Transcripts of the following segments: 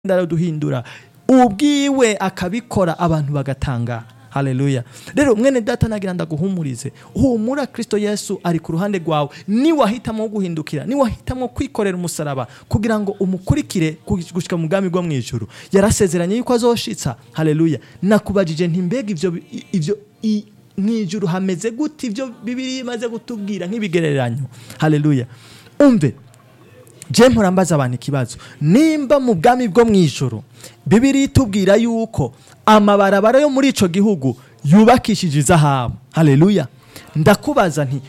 araduhindura ubwiwe akabikora abantu bagatangara haleluya rero mwene data nagira ndaguhumurize humura kristo yesu ari ku ruhande rwawe niwahitamo guhindukira niwahitamo kwikorera umusaraba kugira ngo umukurikire gushika mu bwami bwo mu ijuru yarasezeranye yuko azoshitsa haleluya nakubajije nti mbega ivyo ivyo i- mw'ijuru hameze gute ivyo bibiri imaze gutubwira nk'ibigereranyo haleluya umve je mpora mbaza abantu ikibazo nimba mu bwami bwo mu ijoro bibiri itubwira yuko amabarabara yo muri ico gihugu yubakishije izahabu haleluya ndakubaza nti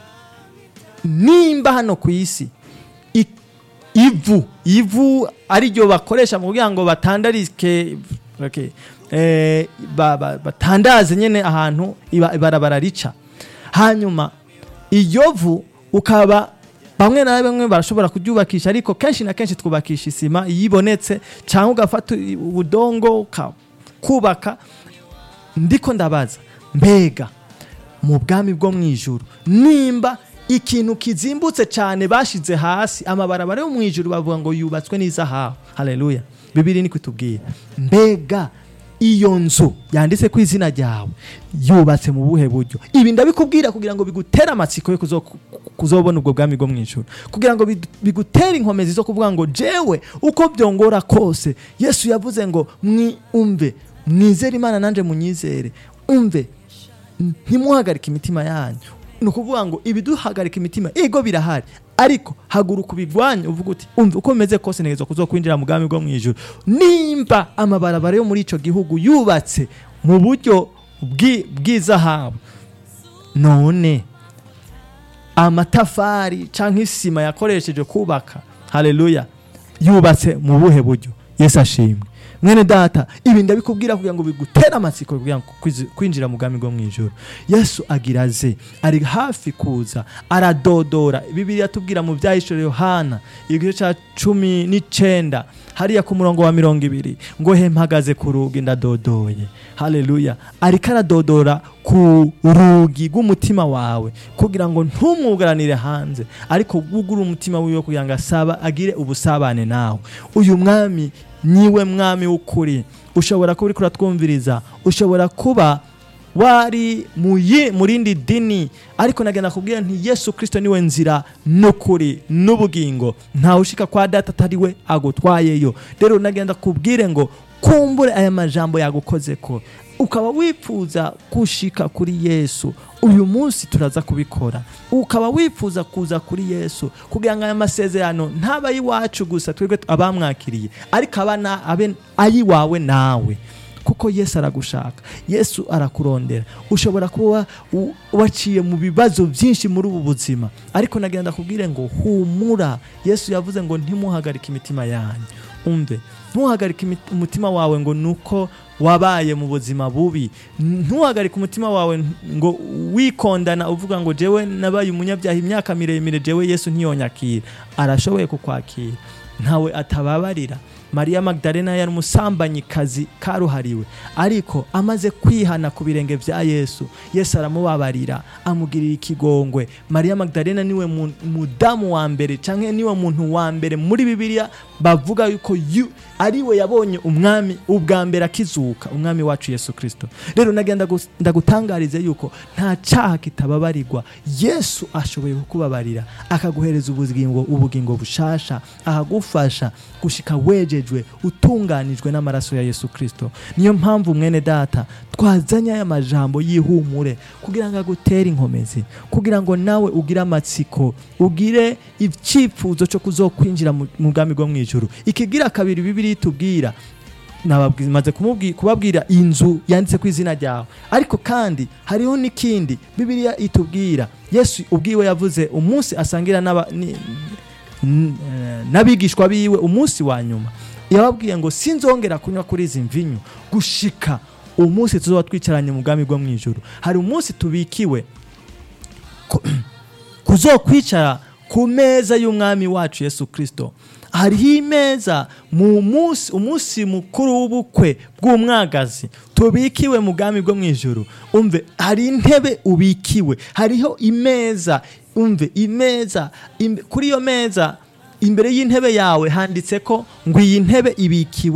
nimba hano ku isi i- ivu ivu ariryo bakoresha mu kugira ngo batandarike okay, eh, ba- ba- batandaze nyene ahantu iba- ibarabara rica hanyuma iyo vu ukaba bamwe na bamwe barashobora kuryubakisha ariko kenshi na kenshi twubakisha isima iyo ibonetse cyangwa ugafata ubudongo ukubaka ndiko ndabaza mbega mu bwami bwo mu ijuru nimba ikintu kizimbutse cyane bashize hasi amabarabara yo mu ijuru bavuga ngo yubatswe n'izahabu haleluya bibiri ni kutubwira mbega iyo nzu yanditse ku izina ryawe yubatse mu buhe buryo ibi ndabikubwira kugira ngo bigutere amatsiko yo kuzo- kuzobona ubwo bwami bwo mu ijuru kugira ngo bidu- bigutere inkomezi zo kuvuga ngo jewe uko byongora kose yesu yavuze ngo mwi umve mwizere imana nanjye munyizere umve ntimuhagarike imitima yanyu ni ukuvuga ngo ibiduhagarika imitima ego birahari ariko haguruka ubigwanya uvuga uti umva uko bimeze kose ntegereza kuzo kwinjira mu bwami bwo mu ijuru nimba amabarabara yo muri ico gihugu yubatse mu buryo bw'i- bw'izahabu none amatafari canke isima yakoresheje kubaka haleluya yubatse mu buhe buryo yesu ashimwe mwene data ibi ndabikubwira kugira ngo bigutere amatsiko kugira ngo kwizi- kwinjira mu bwami bwo mu ijoro yesu agira aze ari hafi kuza aradodora bibiliya tubwira mu byahishuro yohana igice cya cumi n'icenda hariya ku murongo wa mirongo ibiri ngo he mpagaze ku rugi ndadodoye haleluya ariko aradodora ku rugi rw'umutima wawe kugira ngo ntumwugaranire hanze ariko wugure umutima wiwe kugira ngo asaba agire ubusabane nawe uyu mwami niwe mwami w'ukuri ushobora kuba uriko uratwumviriza ushobora kuba wari mu yi- mu rindi dini ariko nagenda kubwira nti yesu kirisito niwe nzira n'ukuri n'ubugingo ntawe ushika kwa data atari we agutwayeyo rero nagenda kubwire ngo kumbure aya majambo yagukoze ko ukaba wifuza gushika kuri yesu uyu munsi turaza kubikora ukaba wifuza kuza kuri yesu kugira ngo aya masezerano ntaba ay'iwacu gusa twebwe abamwakiriye ariko aba na- abe ay'iwawe nawe kuko yesu aragushaka yesu arakurondera ushobora kuba u- waciye mu bibazo byinshi muri ubu buzima ariko nagenda kubwire ngo humura yesu yavuze ngo ntimuhagarike imitima yanyu umve ntuhagarike imi- umutima wawe ngo nuko wabaye mu buzima bubi ntuhagarike umutima wawe ngo wikondana uvuga ngo jewe nabaye umunyabyaha imyaka miremire jewe yesu ntiyonyakira arashoboye kukwakira ntawe atababarira mariya magdalena yari umusambanyikazi karuhariwe ariko amaze kwihana ku birenge bya yesu yesu aramubabarira amugirira ikigongwe mariya magdalena niwe mu- mudamu wa mbere cyangwa niwe muntu wa mbere muri bibiliya bavuga yuko yu- ariwe yabonye umwami ubwa mbere akizuka umwami wacu yesu kirisito rero nagenda gus- ndagutangarize yuko nta cyaha kitababarirwa yesu ashoboye kukubabarira akaguhereza ubugingo ubugingo bushasha ahagufasha gushika wejejwe utunganijwe n'amaraso ya yesu kirisito niyo mpamvu mwene data twazanye aya majambo y'ihumure kugira ngo agutere inkomezi kugira ngo nawe ugire amatsiko ugire icyifuzo cyo kuzokwinjira mu mu bwami bwo mu ijuru ikigira kabiri bibiri itubwira nababwi- maze kumubwi- kubabwira inzu yanditse ku izina ryawe ariko kandi hariho n'ikindi bibiliya itubwira yesu ubwiwe yavuze umunsi asangira n'aba- ni- n- eh, n'abigishwa biwe umunsi wa nyuma yababwiye ngo sinzongera kunywa kuri izi mvinyu gushika umunsi tuzoba twicaranye mu bwami bwo mu ijuru hari umunsi tubikiwe ku- kuzokwicara ku meza y'umwami wacu yesu kirisito hariho imeza mu munsi umunsi mukuru w'ubukwe bw'umwagazi tubikiwe mu bwami bwo mu ijuru umve hari intebe ubikiwe hariho imeza umve imeza im- kuri iyo meza imbere y'intebe yawe handitse ko ngo iyi ntebe ibikiwe